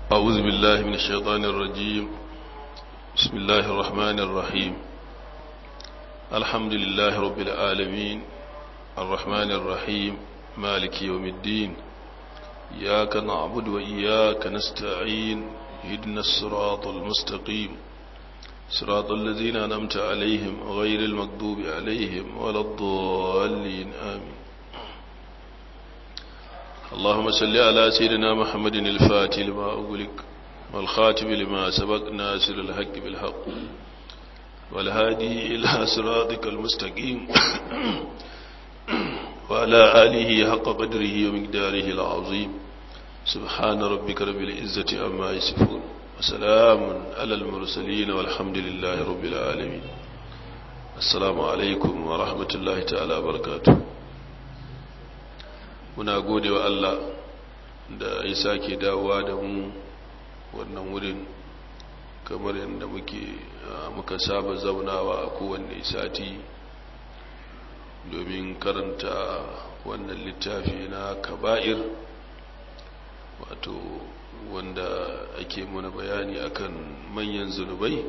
أعوذ بالله من الشيطان الرجيم بسم الله الرحمن الرحيم الحمد لله رب العالمين الرحمن الرحيم مالك يوم الدين إياك نعبد وإياك نستعين هدنا الصراط المستقيم صراط الذين أنمت عليهم غير المكذوب عليهم ولا الضالين آمين اللهم صل على سيدنا محمد الفاتح لما أغلق والخاتم لما سبق ناصر الحق بالحق والهادي إلى صراطك المستقيم وعلى آله حق قدره ومقداره العظيم سبحان ربك رب العزة عما يصفون وسلام على المرسلين والحمد لله رب العالمين السلام عليكم ورحمة الله تعالى وبركاته muna gode wa Allah da ya sake dawowa da mu wannan wurin kamar yadda muke muka saba zaunawa a kowanne sati domin karanta wannan littafi na kaba'ir wato wanda ake muna bayani akan manyan zunubai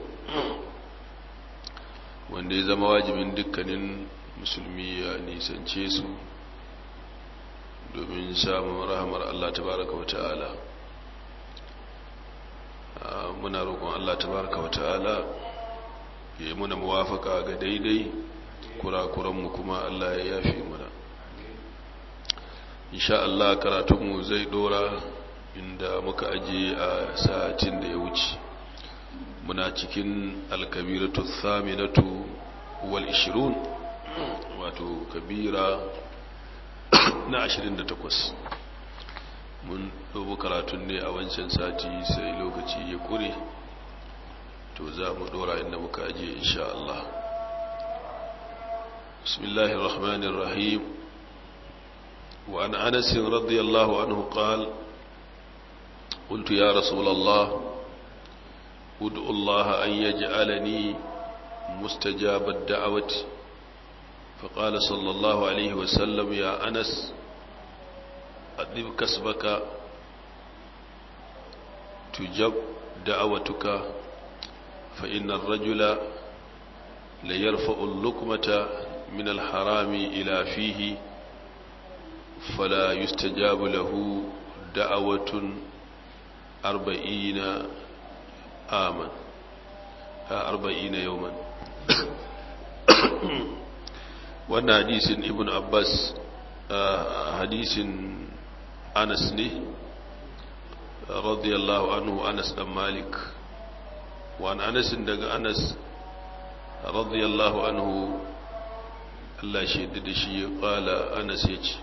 wanda ya zama wajibin dukkanin musulmi ya nisance su domin samun rahamar Allah tabaraka wa ta'ala muna roƙon Allah tabaraka wa ta'ala ya yi muna muwafaka ga daidai kurakuranmu kuma Allah ya yafi muna insha Allah karatunmu zai dora inda muka aje a satin da ya wuce muna cikin alkabiratu thaminatu wal 20 wato kabira na 28 mun dubu karatun ne a wancan sati sai lokaci ya kure to za mu dora inda muka aje insha Allah bismillahir rahmanir rahim wa an anas radiyallahu anhu qala قلت يا رسول الله ادعو الله أن يجعلني مستجاب الدعوة فقال صلى الله عليه وسلم يا أنس أدب كسبك تجب دعوتك فإن الرجل ليرفع اللقمة من الحرام إلى فيه فلا يستجاب له دعوة أربعين آمن أربعين يوما wannan hadisin ibn abbas hadisin anas ne radiyallahu anhu anas dan malik wani anasin daga anas radiyallahu anhu Allah shaidu da shi ya kala anas ya ce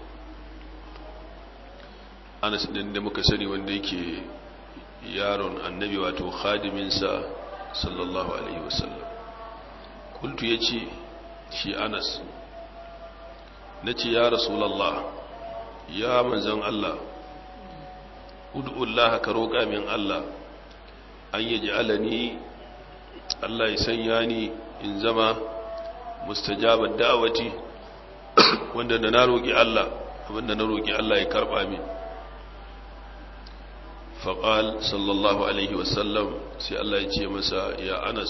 anas din da muka sani wanda yake yaron annabi wato khadiminsa sallallahu alaihi wasallam kultu ya ce shi anas na ce ya rasulallah ya manzan Allah ud'ullah ka roƙa min Allah an yi ji'alani Allah ya sanya ni in zama mustajabar da'awati wanda da na roƙi Allah abinda na roƙi Allah ya karɓa min faƙal sallallahu alaihi wasallam sai Allah ya ce masa ya anas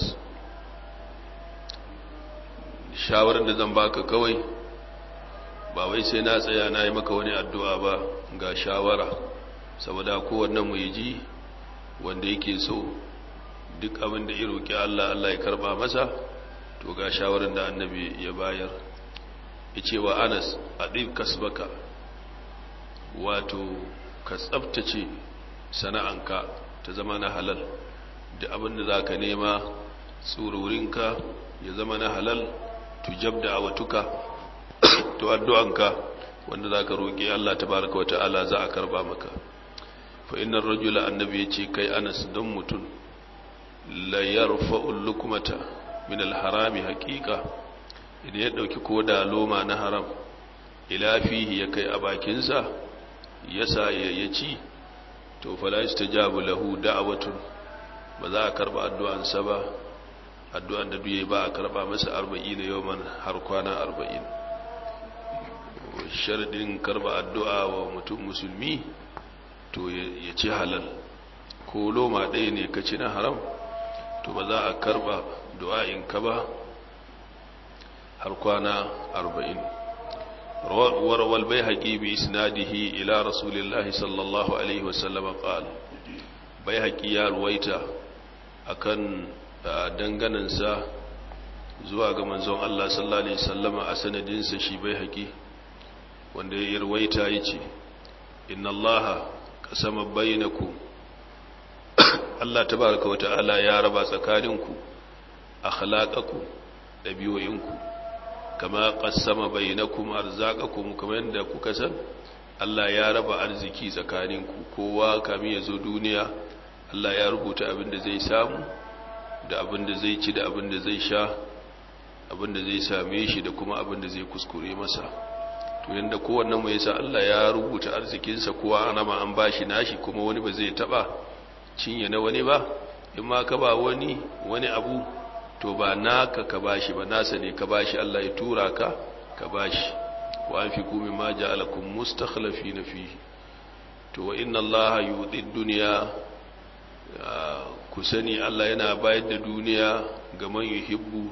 shawarar da zan baka kawai ba wai sai na tsaya na yi maka wani addu'a ba ga shawara saboda kowanne mu yi ji wanda yake so duk abin da ya roƙi Allah Allah ya karɓa masa to ga shawarar da annabi ya bayar ya ce wa anas a ɗin kasbaka wato ka tsabtace sana'anka ta zama na halal da abin da za ka nema tsururinka ya zama na halal tujab da awatuka to addu'anka wanda za ka roƙi Allah ta baraka wa ta'ala za a karba maka fa innar rajula annabi ya ce kai anas don mutum la yarfa'ul lukumata min alharami haqiqa idan ya dauki koda loma na haram ila fihi ya kai a bakinsa yasa ya ci to fala yastajabu lahu da'watun ba za a karba addu'ansa ba addu'an da duye ba a karba masa 40 yawman har kwana 40 sharadin karba addu'a wa mutum musulmi to ya ci halal ko loma ɗaya ne ka ci na haram to ba za a karba du'a'inka ba har kwana arba'in warwal bai haƙi bi isnadihi ila rasulillahi sallallahu alaihi wasallama ƙal bai haƙi ya ruwaita akan danganansa zuwa ga manzon Allah sallallahu alaihi wasallama a sanadinsa shi bai haƙi wanda ya ruwaita ya ce inna allaha kasama bainakum Allah tabaraka wa ta'ala ya raba tsakaninku akhlaqakum dabi'o'inku kama qassama bainakum arzaqakum kamar yadda kuka san Allah ya raba arziki tsakaninku kowa kamin ya zo duniya Allah ya rubuta abin da zai samu da abin da zai ci da abin da zai sha abin da zai same shi da kuma abin da zai kuskure masa to yanda kowannen mu yasa Allah ya rubuta arzikinsa kowa ana ma an bashi nashi kuma wani ba zai taba cinye na wani ba in ma ka ba wani wani abu to ba naka ka bashi ba nasa ne ka bashi Allah ya tura ka ka bashi wa anfiqu mimma ja'alakum mustakhlifina fihi to wa inna Allah yudi dunya ku sani Allah yana bayar da duniya ga man yuhibbu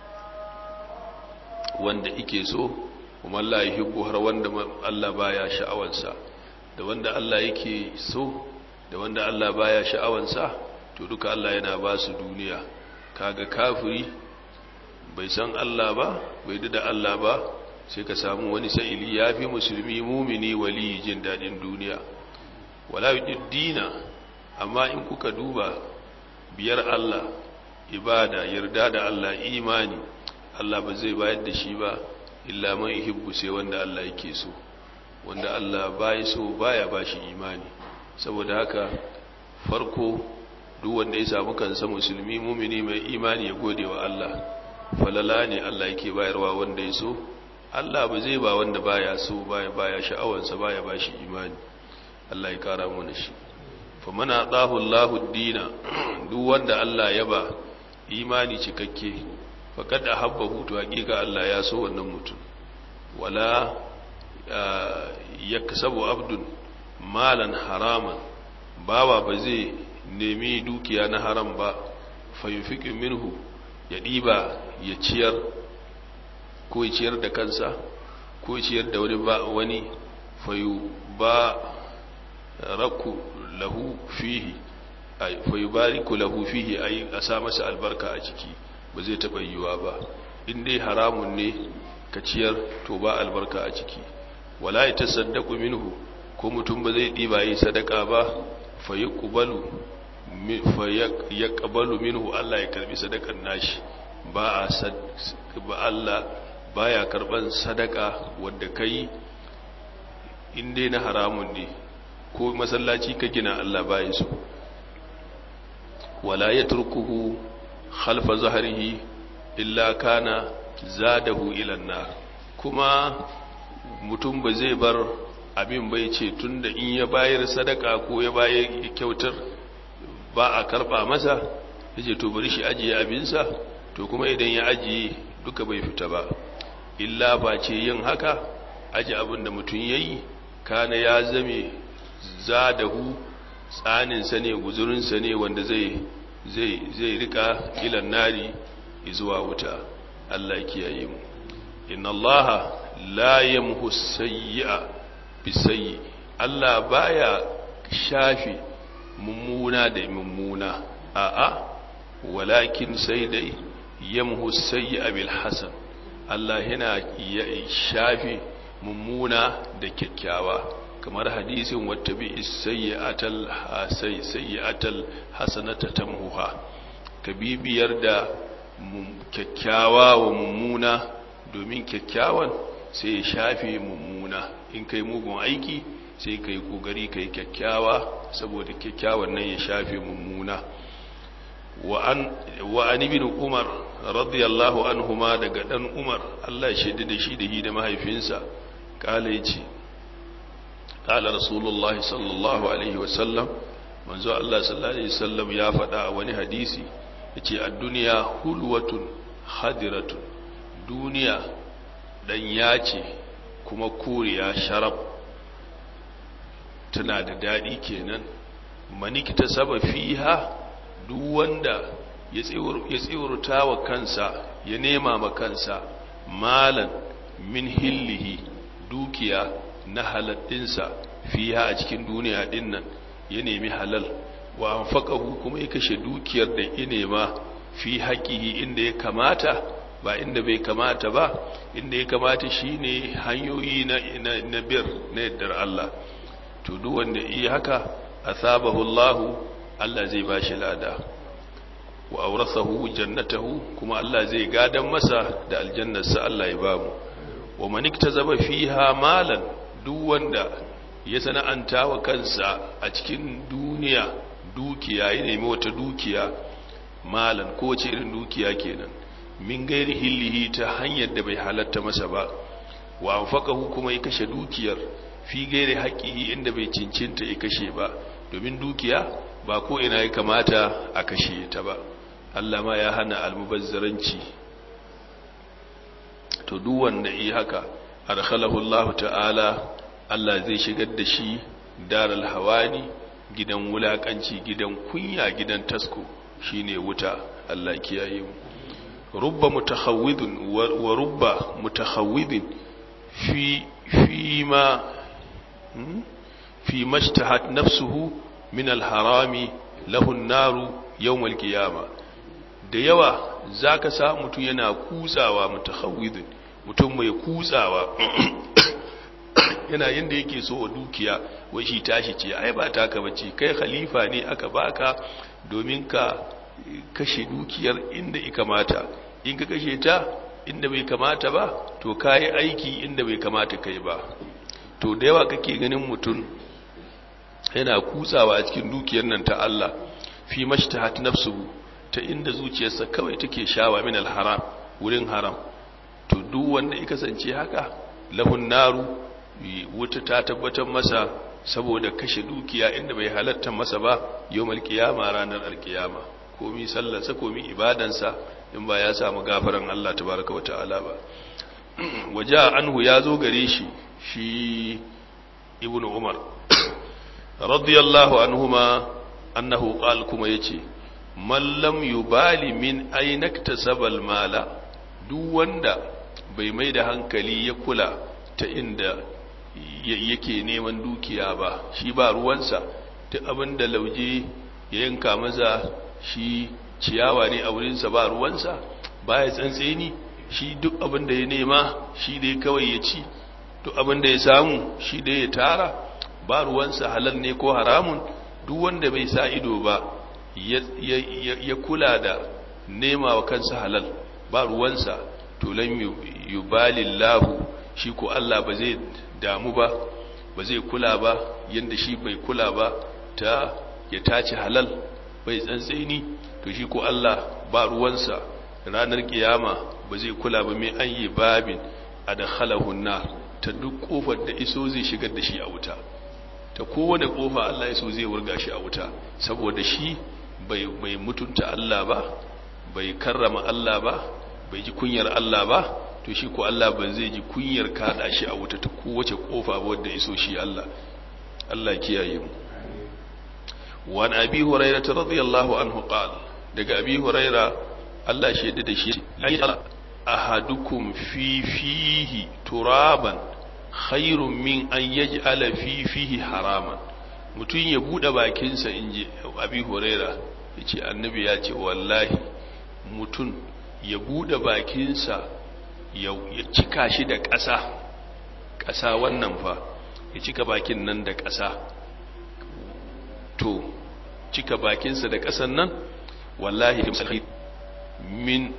wanda ike so kuma Allah yuhibbu har wanda Allah baya sha'awansa da wanda Allah yake so da wanda Allah baya sha'awansa to duka Allah yana ba su duniya kaga kafiri bai san Allah ba bai da Allah ba sai ka samu wani sa'ili yafi musulmi mumini wali jin dadin duniya wala dina amma in kuka duba biyar Allah ibada yarda da Allah imani Allah ba zai bayar da shi ba illa man yuhibbu sai wanda Allah yake so wanda Allah bai so baya bashi imani saboda haka farko duk wanda ya samu kansa musulmi mumini mai imani ya gode wa Allah falala ne Allah yake bayarwa wanda ya so Allah ba zai ba wanda baya so baya baya sha'awansa baya bashi imani Allah ya kara mana shi fa mana dahu Allahu dina duk wanda Allah ya ba imani cikakke faqad ahabbahu to hakika Allah ya so wannan mutum wala yaksabu abdun malan haraman bawa ba zai nemi dukiya na haram ba fayufiqu minhu ya diba ya ciyar ko ya ciyar da kansa ko ya ciyar da wani ba wani fayu ba raku lahu fihi ay fayubariku lahu fihi ay a sa masa albarka a ciki ba zai taba yiwa ba in dai haramun ne ka ciyar to ba albarka a ciki wala ya tasaddaqu minhu ko mutum ba zai diba yi sadaka ba fa yaqbalu fa yaqbalu minhu Allah ya karbi sadakan nashi ba a ba Allah baya karban sadaka wanda kai in dai na haramun ne ko masallaci ka gina Allah baya so wala yatrukuhu khalfa zahrihi illa kana zadahu ila nar kuma mutum ba zai bar abin bai ce tunda in ya bayar sadaka ko ya bayar kyautar ba a karba masa yace to bari shi ajiye abinsa to kuma idan ya ajiye duka bai fita ba illa ba ce yin haka aji abin da mutum yayi kana ya zame zadahu tsaninsa ne guzurinsa ne wanda zai zai zai rika ilan nari zuwa wuta Allah kiyaye mu inna allaha la yamhu sayyi'a bisayyi Allah baya shafi mummuna da mummuna a'a walakin sai dai yamhu sayyi'a bil hasan Allah yana shafi mummuna da kyakkyawa kamar hadisin wata bi sayyi'atal sayyi'atal hasanata tamhuha ka bibiyar da kyakkyawa wa mummuna domin kyakkyawan sai ya shafe mummuna in kai mugun aiki sai ka yi ƙoƙari ka yi kyakkyawa saboda kyakkyawan nan ya shafe mummuna wa an ibn umar radiyallahu anhuma daga dan umar Allah shaidi da shi da hi da mahaifinsa kala yace kala rasulullah sallallahu alaihi wasallam manzo Allah sallallahu alaihi wasallam ya faɗa a wani hadisi yace ad-dunya hulwatun hadiratun duniya dan yace kuma koriya sharab tana da dadi kenan manikta saba fiha duk wanda ya tsiwurta wa kansa ya nema ma kansa malan min hillihi dukiya na haladdinsa fiha a cikin duniya dinnan ya nemi halal wa anfaqahu kuma ya kashe dukiyar da ya nema fi haƙihi inda ya kamata ba inda bai kamata ba inda ya kamata shine hanyoyi na na, na bir na yaddar Allah to duk wanda yi haka asabahu Allah Allah zai bashi lada wa aurasahu jannatahu kuma Allah zai gadan masa da aljannarsa Allah ya bamu wa man iktazaba fiha malan duk wanda ya sana'anta wa kansa a cikin duniya dukiya ya nemi wata dukiya malan ko ce irin dukiya kenan min gairi hillihi ta hanyar da bai halatta masa ba wa anfaqahu kuma ya kashe dukiyar fi gairi haƙƙihi inda bai cincinta ya kashe ba domin dukiya ba ko ina ya kamata a kashe ta ba Allah ma ya hana almubazzaranci to duk wanda yi haka arkhalahu Allah ta'ala Allah zai shigar da shi daral hawani gidan wulakanci gidan kunya gidan tasko shine wuta Allah kiyaye mu rubba mutakhawwidun wa rubba mutakhawwidin fi fi ma fi mashtahat nafsuhu min alharami lahu an-naru yawm al-qiyamah da yawa zaka sa mutum yana kutsawa mutakhawwidun mutum mai kutsawa yana yanda yake so wa dukiya wai shi tashi ce ai ba taka bace kai khalifa ne aka baka domin ka kashe dukiyar inda ya kamata in ka kashe ta inda bai kamata ba to kayi aiki inda bai kamata kai ba to da yawa kake ganin mutum yana kutsawa a cikin dukiyar nan ta Allah fi mashtahat nafsuhu ta inda zuciyarsa kawai take shawa min alharam wurin haram to duk wanda ya kasance haka lahun naru wuta ta tabbatar masa saboda kashe dukiya inda bai halatta masa ba yawmal qiyama ranar alqiyama komi sallarsa komi ibadansa in ba ya samu gafaran Allah tabaraka wa ta'ala ba waja anhu ya zo gare shi shi ibnu umar radiyallahu anhuma annahu qal kuma yace man lam yubali min ainaktasabal mala duk wanda bai mai da hankali ya kula ta inda yake neman dukiya ba shi ba ruwansa duk abin da lauje ya yanka maza shi ciyawa ne a wurinsa ba ruwansa ba ya tsantseni shi duk abin da ya nema shi dai kawai ya ci duk abin da ya samu shi dai ya tara ba ruwansa halal ne ko haramun duk wanda bai sa ido ba ya kula da nema wa kansa halal ba ruwansa to lan yubalillahu shi ko Allah ba zai damu ba ba zai kula ba yanda shi bai kula ba ta ya tace halal bai tsantseni to shi ko Allah ba ruwansa ranar kiyama ba zai kula ba mai an yi babin a da nar ta duk kofar da iso zai shigar da shi a wuta ta kowane kofa Allah iso zai wurga shi a wuta saboda shi bai mutunta Allah ba bai karrama Allah ba bai ji kunyar Allah ba to shi ko Allah ba zai ji kunyar kada shi a wuta ta kowace kofa ba wadda iso shi Allah Allah kiyaye mu وعن أبي هريرة رضي الله عنه قال دقى أبي هريرة الله شهد شيء أحدكم في فيه ترابا خير من أن يجعل في فيه حراما mutum ya buɗe bakinsa in ji abi huraira ya ce annabi ya ce wallahi mutum ya buɗe bakinsa ya cika shi da ƙasa ƙasa wannan fa ya cika bakin nan da ƙasa to cika bakinsa da ƙasan nan wallahi min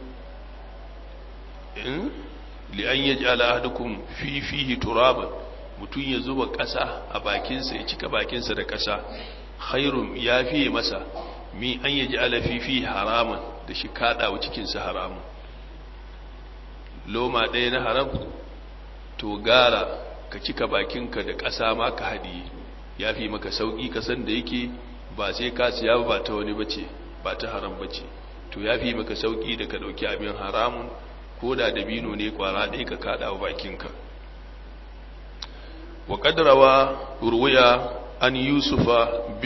li'an ya ji al'adukun fi fihi turaban mutum ya zuba ƙasa a bakinsa ya cika bakinsa da ƙasa khairun ya fiye masa min an ya ji alafifi haraman da shi kaɗawa cikinsa haramun loma ɗaya na haram to gara ka cika bakinka da ƙasa ma ka haɗiye ya fi maka sauƙi kasan da yake ba sai ka siya ba ta wani bace ba ta haram bace to ya fi maka sauƙi da ka ɗauki abin haramun ko da dabino ne kwara ɗaya ka kaɗa wa bakinka wa ƙaddarawa ruwaya an yusufa bin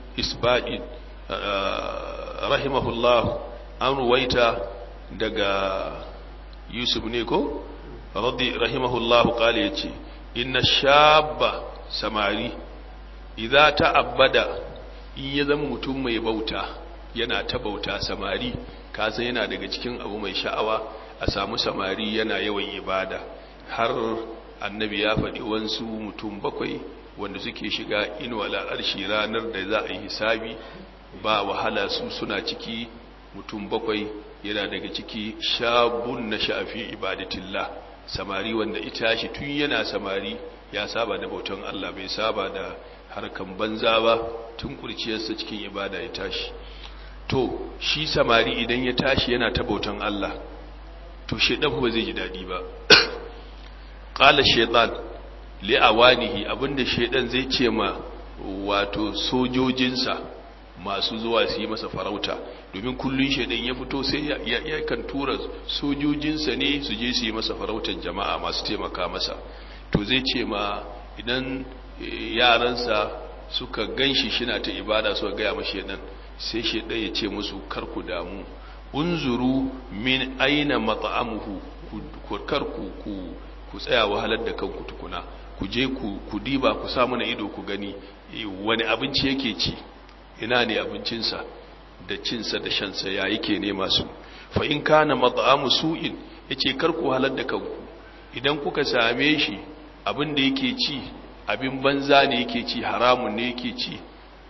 isba'in rahimahullah an ruwaita daga yusuf ne ko radi rahimahullah kale yace inna shabba samari idza ta'abbada in ya zama mutum mai bauta yana ta bauta samari kasan yana daga cikin abu mai sha'awa a samu samari yana yawan ibada har annabi ya faɗi wansu mutum bakwai wanda suke shiga inuwa al'arshi ranar da za a yi hisabi ba wahala su suna ciki mutum bakwai yana daga ciki shabun na sha'afi ibadatillah samari wanda ita shi tun yana samari ya saba da bautan Allah bai saba da harkan banza ba tun kurciyarsa cikin ibada ya tashi to shi samari idan ya tashi yana ta bautan Allah to shedan ba zai ji dadi ba qala shaytan li awanihi abinda shedan zai ce ma wato sojojinsa masu zuwa su yi masa farauta domin kullun shedan ya fito sai ya kan tura sojojinsa ne su je su yi masa farautar jama'a masu taimaka masa to zai ce ma idan yaransa suka ganshi shina ta ibada suka gaya mashi shedan sai shedan ya ce musu kar ku damu unzuru min aina mat'amuhu kar ku ku ku tsaya wahalar da kanku tukuna ku je ku diba ku sa mana ido ku gani wani abinci yake ci ina ne abincinsa da cinsa da shansa ya yake nema su fa in kana mat'amu su'in yace kar ku halar da kanku idan kuka same shi abin da yake ci abin banza ne yake ci haramun ne yake ci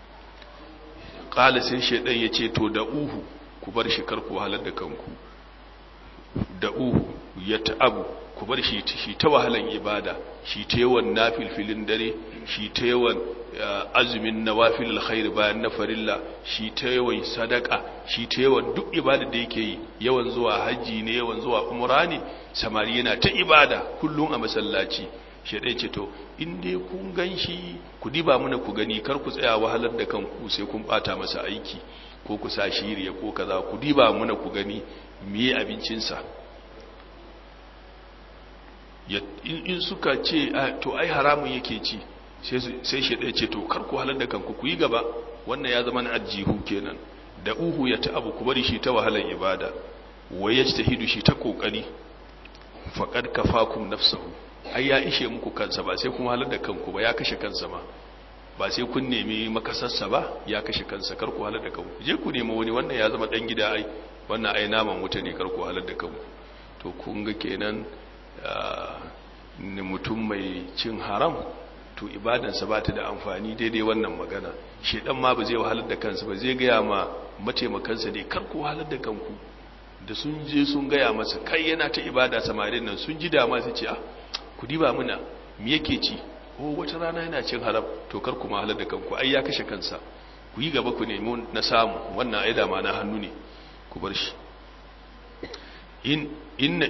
qala sai shedan yace to da uhu ku bar shi kar ku halar da kanku da uhu ya ta'abu ku bar shi shi ta wahalan ibada shi ta yawan nafilfilin dare shi ta yawan azumin nawafil alkhair bayan na farilla shi ta yawan sadaka shi ta yawan duk ibada da yake yi yawan zuwa haji ne yawan zuwa umra ne samari yana ta ibada kullum a masallaci shedai ce to in dai kun ganshi ku diba mana ku gani kar ku tsaya wahalar da kanku sai kun bata masa aiki ko ku sa shiriya ko kaza ku diba mana ku gani miye abincinsa in suka ce to ai haramun yake ci sai shi ɗaya ce to kar ku halar da kanku ku yi gaba wannan ya zama na ajihu kenan da uhu ya ta abu ku bari shi ta wahalar ibada wai ya ta hidu shi ta kokari faƙad kafakum nafsahu ai ya ishe muku kansa ba sai kun halar da kanku ba ya kashe kansa ma ba sai kun nemi makasarsa ba ya kashe kansa kar ku halar da kanku je ku nemi wani wannan ya zama dan gida ai wannan ai naman wuta ne kar ku halar da kanku to kun ga kenan mutum mai cin haram to ibadansa ba ta da amfani daidai wannan magana shedan ma ba zai wahalar da kansa ba zai gaya ma mataimakansa ne kar ku wahalar da kanku da sun je sun gaya masa kai yana ta ibada samarin nan sun ji dama su ce ah ku diba muna me yake ci ko wata rana yana cin haram to kar ku wahalar da kanku ai ya kashe kansa ku yi gaba ku nemi na samu wannan ai dama na hannu ne ku bar shi in inna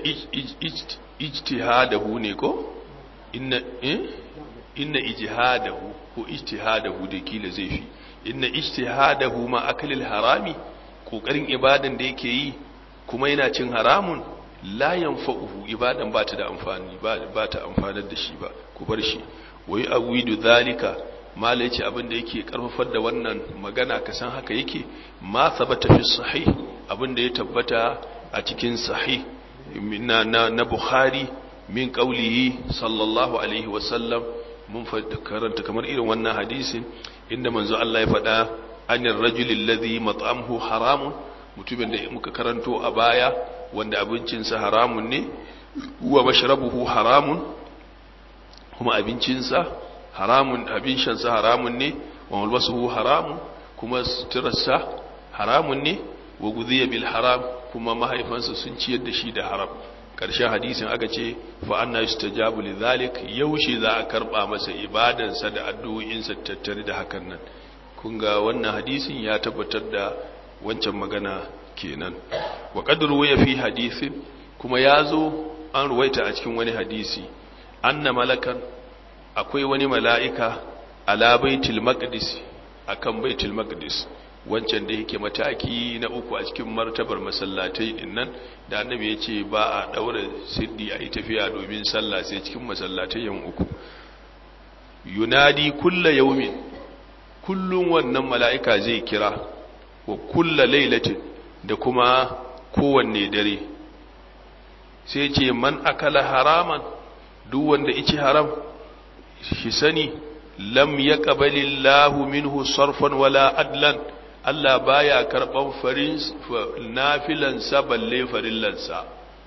ijtihadahu ne ko inna eh inna ijtihadahu ko ijtihadahu da kila zai fi inna ijtihadahu ma akalil harami kokarin ibadan da yake yi kuma yana cin haramun la yanfa'uhu ibadan ba ta da amfani ba ta amfanar da shi ba ku bar shi wai awidu zalika mala yace abin da yake karfafar da wannan magana ka san haka yake ma sabata fi sahih abin da ya tabbata a cikin sahih na, na, na Bukhari min qaulihi sallallahu alaihi wasallam mun karanta kamar irin wannan hadisin inda manzo Allah ya faɗa anir rajuli alladhi mat'amuhu haramun mutumin da muka karanto a baya wanda abincinsa haramun ne wa mashrabuhu haramun kuma abincinsa haramun abin shansa haramun ne wa malbasuhu haramun kuma suturarsa haramun ne wa guziya bil haram kuma mahaifansa sun ciyar da shi da haram ƙarshen hadisin aka ce fa anna yustajabu lidhalik yaushe za a karba masa ibadansa da addu'o'insa tattare da hakan nan kun ga wannan hadisin ya tabbatar da wancan magana kenan wa qad ruwaya fi hadisin kuma yazo an ruwaita a cikin wani hadisi anna malakan akwai wani mala'ika ala baitul maqdis akan baitul maqdis wancan da yake mataki na uku a cikin martabar masallatai din nan da annabi ya ce ba a daura siddi a yi tafiya domin sallah sai cikin masallatai yan uku yunadi kulla yaumin kullum wannan mala'ika zai kira wa kulla lailatin da kuma kowanne dare sai ce man akala haraman duk wanda ici haram shi sani lam ya ƙabalillahu minhu sarfan wala adlan Allah baya karɓan farin nafilansa balle farillansa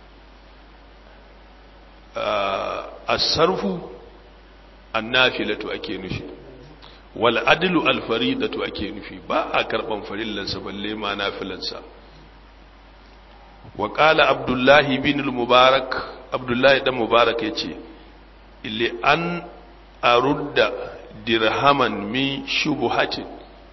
a sarfu annafilatu ake nufi wal adlu al faridatu ake nufi ba a karban farillansa balle ma nafilansa wa qala abdullahi bin al mubarak abdullahi dan mubarak yace li an arudda dirhaman min shubuhatin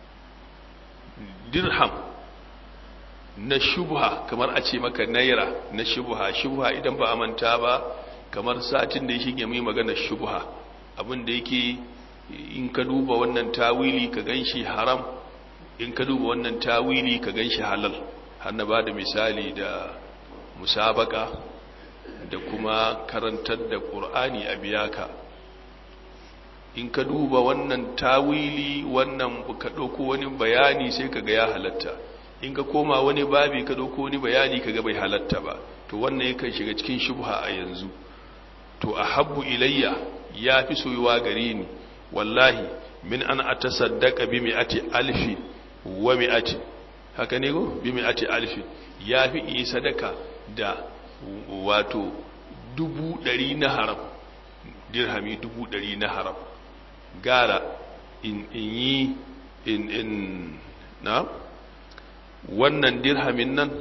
dirham na shubha kamar a ce maka naira na shubha shubha idan ba a manta ba kamar satin da ya shige mai magana shubha abin da yake in ka duba wannan tawili ka ganshi haram in ka duba wannan tawili ka ganshi halal har na bada misali da musabaka da kuma karantar da qur'ani a biyaka in ka duba wannan tawili wannan ka dauko wani bayani sai ka ga ya halatta in ka koma wani babi ka dauko wani bayani ka ga bai halatta ba to wannan yakan shiga cikin shubha a yanzu to ahabbu ilayya ya fi soyuwa gare ni wallahi min an atasaddaqa bi mi'ati alfi wa mi'ati haka ne go bi mi'ati alfi ya fi yi sadaka da wato dubu ɗari na haram dirhami dubu ɗari na haram gara in yi in in na wannan dirhamin nan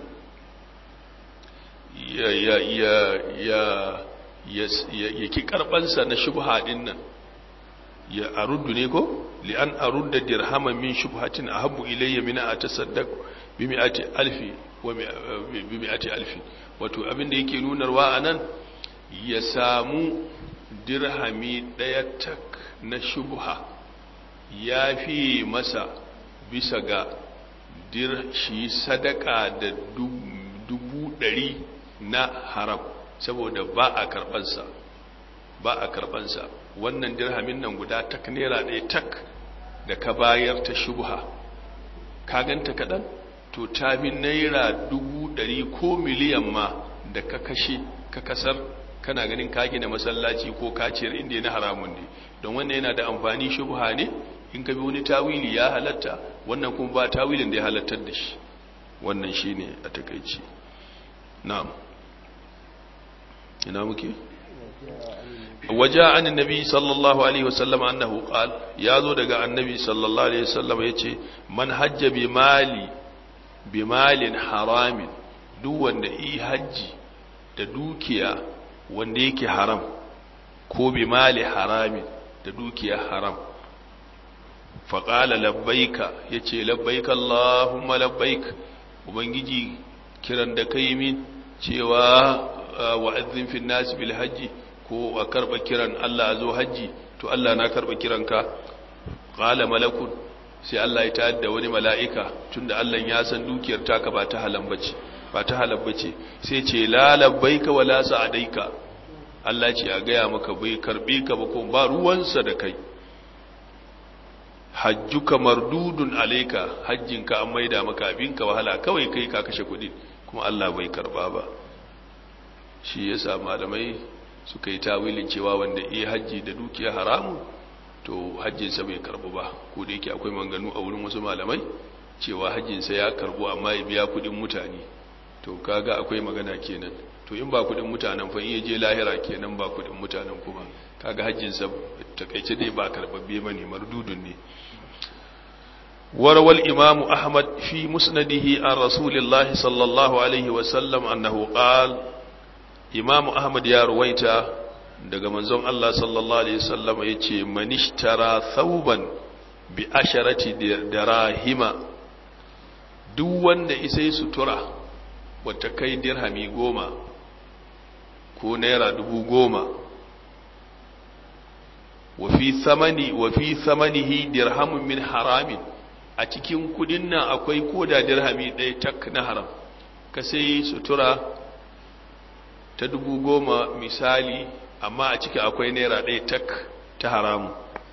ya ya ya ya ya ki karbansa na shubha din nan ya aruddu ne ko li an arudda dirhaman min shubhatin ahabbu ilayya min atasaddaq bi mi'ati alfi wa bi mi'ati alfi wato abin da yake nunarwa anan ya samu dirhami daya tak na shubha ya fi masa bisa ga dir shi sadaka da dubu ɗari na haram saboda ba a karɓansa ba a karɓansa wannan dirhamin nan guda tak naira ɗaya tak da ka bayar ta shubha ka ganta kaɗan to ta bi naira dubu ɗari ko miliyan ma da ka kashe ka kasar kana ganin ka gina masallaci ko kaciyar inda ya na haramun ne don wannan yana da amfani shubha ne in ka bi wani tawili ya halatta wannan kuma ba tawilin da ya halattar da shi wannan shi ne a takaici na'am ina muke waje an annabi sallallahu alaihi wasallam annahu qal ya zo daga annabi sallallahu alaihi wasallam yace man hajja bi mali bi malin haramin duk wanda yi hajji da dukiya wanda yake haram ko bi mali haramin da dukiya haram faƙala labbaika ya ce labbaika Allahumma labbaik ubangiji kiran da kai min cewa wa'azin fi nasi bil hajji ko a karɓa kiran Allah a zo hajji to Allah na karɓa kiranka ƙala malakun sai Allah ya tayar da wani mala'ika tunda Allah ya san dukiyar taka ba ta halan bace ba ta halan bace sai ce la labbaika wala sa'adaika Allah ce a gaya maka bai karbe ka ba ko ba ruwansa da kai hajjuka mardudun alaika hajjinka an maida maka abinka wahala kawai kai ka kashe kuɗi kuma Allah bai karba ba shi yasa malamai suka yi tawilin cewa wanda iya hajji da dukiya haramu to hajjinsa bai karbu ba ko da yake akwai manganu a wurin wasu malamai cewa hajjinsa ya karbu amma ya biya kuɗin mutane to kaga akwai magana kenan to in ba kuɗin mutanen fa iya je lahira kenan ba kuɗin mutanen kuma kaga hajjinsa takaice dai ba karbabbe bane mardudun ne وروى الإمام أحمد في مسنده عن رسول الله صلى الله عليه وسلم أنه قال إمام أحمد يا رويتا daga manzon Allah sallallahu alaihi wasallam yace manishtara thawban bi asharati dirahima duk wanda isai sutura wata kai dirhami goma ko naira dubu goma wa fi thamani wa fi thamanihi dirhamun min haramin a cikin kudin nan akwai koda dirhami ɗaya tak na haram ka sai sutura ta dubu goma misali amma a ciki akwai naira ɗaya tak ta haramu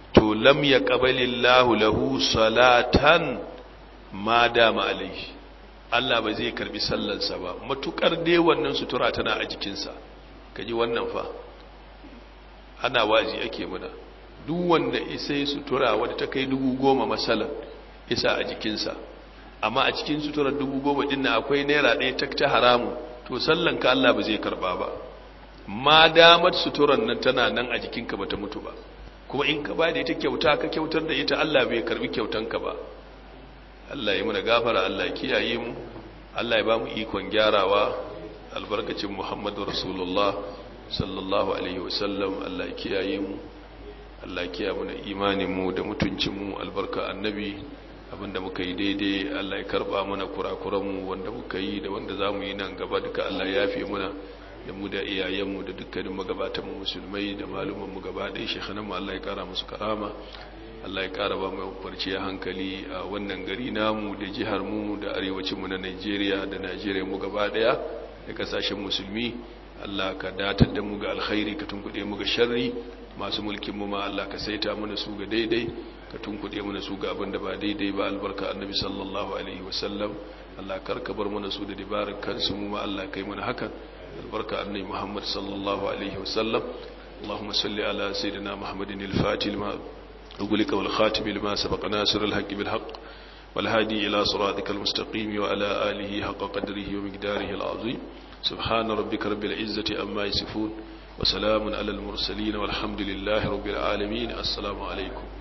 to lam yaqbalillahu lahu salatan ma dama alaihi Allah ba zai karbi sallarsa ba matukar dai wannan sutura tana a jikinsa kaji wannan fa ana wazi ake muna duk wanda isa sutura wadda ta kai dubu goma masalan isa a jikinsa amma a cikin suturar dubu goma din na akwai naira ɗaya ta ta haramu to sallan ka Allah ba zai karba ba ma damar suturar nan tana nan a jikinka bata mutu ba kuma in ka ba da ita kyauta ka kyautar da ita Allah bai karbi kyautanka ba Allah ya muna gafara Allah ya kiyaye mu Allah ya ba mu ikon gyarawa albarkacin Muhammadu Rasulullah sallallahu alaihi wasallam Allah ya kiyaye mu Allah ya kiyaye mana imanin mu da mutuncin mu albarka annabi abinda muka yi daidai Allah ya karba mana kurakuran mu wanda muka yi da wanda zamu yi nan gaba duka Allah ya yafe muna da mu da iyayen mu da dukkanin magabatan mu musulmai da maluman mu gaba ɗaya shekhanan mu Allah ya kara musu karama Allah ya ƙara ba mai kwarciyar hankali a wannan gari namu da jihar mu da arewacinmu na Najeriya da Najeriya mu gaba ɗaya da ƙasashen musulmi Allah ka datar da mu ga alkhairi ka tunkuɗe mu ga sharri masu mulkin mu ma Allah ka saita mana su ga daidai ka tunkuɗe mana su ga abin da ba daidai ba albarka annabi sallallahu alaihi wasallam Allah kar ka bar mana su da dabarar kansu mu ma Allah kai mana hakan albarka annabi Muhammad sallallahu alaihi wasallam اللهم صل على سيدنا محمد الفاتح لما أقولك والخاتم لما سبق ناصر الحق بالحق والهادي إلى صراطك المستقيم وعلى آله حق قدره ومقداره العظيم سبحان ربك رب العزة أما يصفون وسلام على المرسلين والحمد لله رب العالمين السلام عليكم